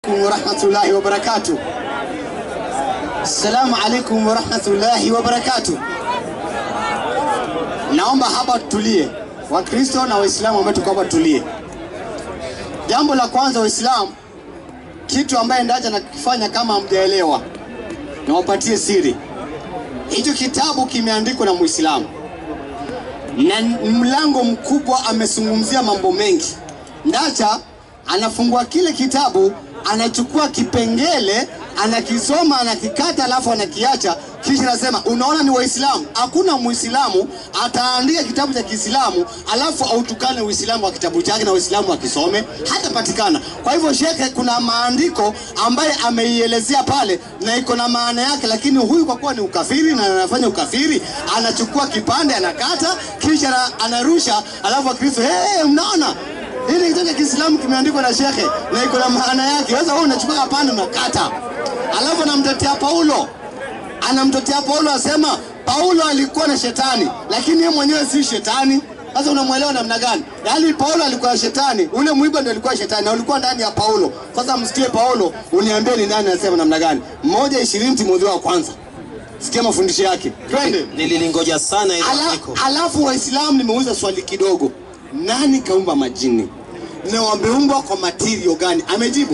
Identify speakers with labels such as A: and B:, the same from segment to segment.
A: alaikum warahmatullahi wabarakatuh. Assalamu alaikum warahmatullahi wabarakatuh. Naomba hapa tutulie, Wakristo na Waislamu ambao tuko hapa tutulie. Jambo la kwanza, Waislamu, kitu ambaye ndaja nakifanya kama hamjaelewa, niwapatie siri. Hicho kitabu kimeandikwa na Muislamu na mlango mkubwa, amezungumzia mambo mengi. Ndacha anafungua kile kitabu, anachukua kipengele, anakisoma, anakikata, alafu anakiacha, kisha anasema, unaona ni Waislamu. Hakuna Muislamu ataandika kitabu cha Kiislamu alafu autukane Uislamu wa kitabu chake na Waislamu wakisome, hatapatikana. Kwa hivyo, shekhe, kuna maandiko ambaye ameielezea pale na iko na maana yake, lakini huyu kwa kuwa ni ukafiri na anafanya ukafiri, anachukua kipande, anakata, kisha anarusha, alafu Wakristo hey, mnaona hili kitabu cha Kiislamu kimeandikwa na shekhe na iko na maana yake. Sasa wewe unachukua kapande unakata, alafu anamtetea Paulo, anamtetea Paulo asema Paulo alikuwa na shetani, lakini yeye mwenyewe si shetani. Sasa unamwelewa namna gani? Yaani Paulo alikuwa shetani, ule mwiba ndio alikuwa shetani na ulikuwa ndani ya Paulo. Sasa msikie Paulo, uniambie ni nani anasema namna gani? Mmoja ishirini Timotheo wa kwanza. Sikia mafundisho yake, twende.
B: Nililingoja sana ile
A: Ala,
B: andiko.
A: alafu Waislamu nimeuliza swali kidogo, nani kaumba majini na wameumbwa kwa material gani? Amejibu,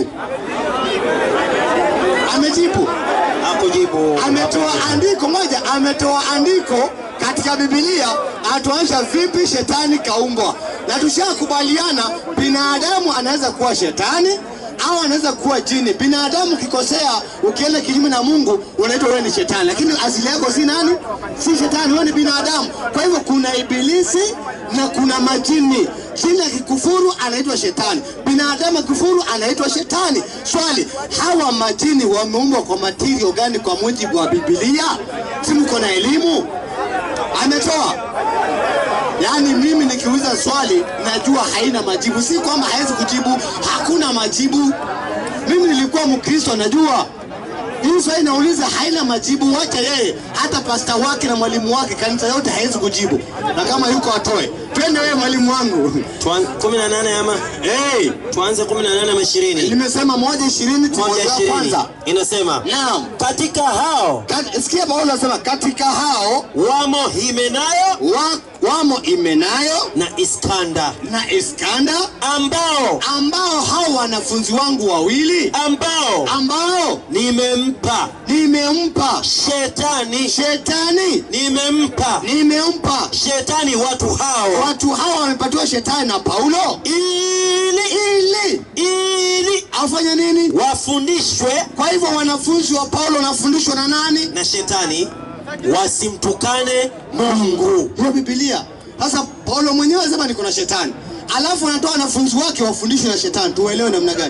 A: amejibu,
B: Hakujibu.
A: ametoa andiko moja, ametoa andiko katika Biblia atuonyesha vipi shetani kaumbwa, na tushakubaliana binadamu anaweza kuwa shetani au anaweza kuwa jini. Binadamu ukikosea, ukienda kinyume na Mungu, unaitwa wewe ni shetani, lakini asili yako si nani? Si shetani, wewe ni binadamu. Kwa hivyo kuna ibilisi na kuna majini. Jini akikufuru anaitwa shetani, binadamu akikufuru anaitwa shetani. Swali, hawa majini wameumbwa kwa material gani kwa mujibu wa Biblia? Si mko na elimu? Ametoa Yaani mimi nikiuliza swali najua haina majibu, si kwamba hawezi kujibu, hakuna majibu. Mimi nilikuwa Mkristo, najua hii swali nauliza haina majibu, wacha yeye. Hata pasta wake na mwalimu wake kanisa yote hawezi kujibu, na kama yuko atoe. Twende wewe mwalimu wangu.
B: Tuan- kumi na nane ama
A: Hey,
B: tuanze kumi na nane ama ishirini
A: nimesema moja ishirini
B: moja
A: Timotheo wa
B: ishirini
A: kwanza.
B: inasema
A: Naam,
B: katika hao
A: Kat- sikia Paulo anasema katika hao
B: wamo Himenayo
A: wa, wamo Imenayo
B: na Iskanda
A: na Iskanda
B: ambao
A: ambao hao wanafunzi wangu wawili
B: ambao
A: ambao
B: nimempa
A: nimempa
B: shetani
A: shetani,
B: nimempa
A: nimempa
B: shetani watu hao
A: watu hawa wamepatiwa shetani na Paulo
B: ili
A: ili
B: ili
A: afanye nini?
B: wafundishwe
A: Kwa hivyo wanafunzi wa Paulo wanafundishwa na nani?
B: na shetani wasimtukane Mungu.
A: Hiyo Biblia. Sasa Paulo mwenyewe anasema niko na shetani, alafu anatoa wanafunzi wake wafundishwe na shetani. Tuelewe namna gani?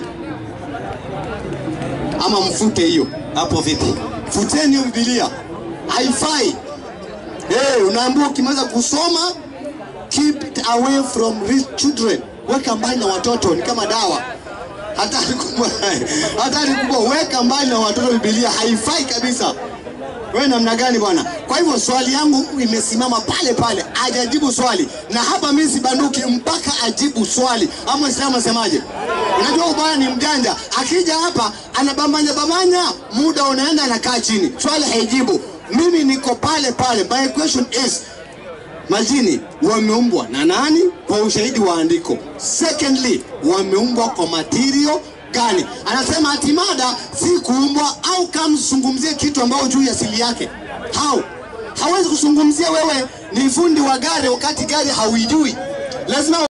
A: Ama mfute hiyo,
B: Hapo vipi?
A: futeni hiyo Biblia, haifai. Hey, unaambiwa ukimaliza kusoma keep it away from rich children, weka mbali na watoto, ni kama dawa. Hatari kubwa, hatari kubwa, weka mbali na watoto. Biblia haifai kabisa. Wewe namna gani bwana? Kwa hivyo swali yangu imesimama pale pale, hajajibu swali, na hapa mimi sibanduki mpaka ajibu swali. Ama Islamu anasemaje? Unajua ubaya ni mjanja, akija hapa anabambanya bambanya, muda unaenda, anakaa chini, swali haijibu. Mimi niko pale pale. My question is majini wameumbwa na nani kwa ushahidi wa andiko? Secondly, wameumbwa kwa material gani? Anasema ati mada si kuumbwa au kama zungumzie kitu ambao juu ya asili yake. How? Hawezi kuzungumzia wewe ni fundi wa gari wakati gari hauijui. Lazima